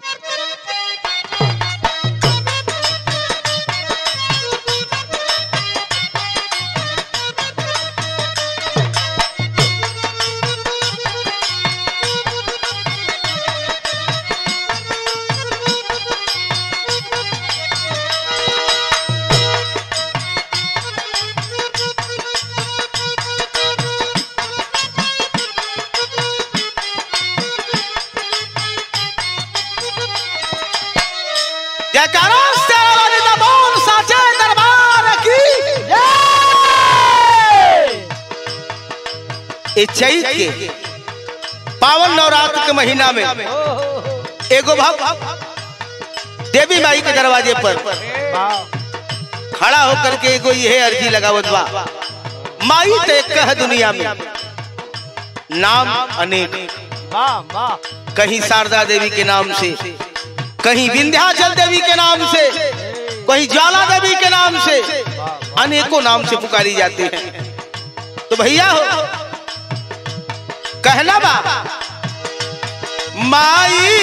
जयकारा शेरा वाली दबोन साचे दरबार की ए चैत के पावन नवरात्र के महीना में एगो भक्त देवी माई के दरवाजे पर खड़ा होकर के एगो यह अर्जी लगावत बा माई ते कह दुनिया में नाम अनेक कहीं शारदा देवी के नाम से कहीं विंध्याचल देवी के नाम से कहीं ज्वाला देवी के नाम से अनेकों नाम से पुकारी जाती है तो भैया हो कहना बा माई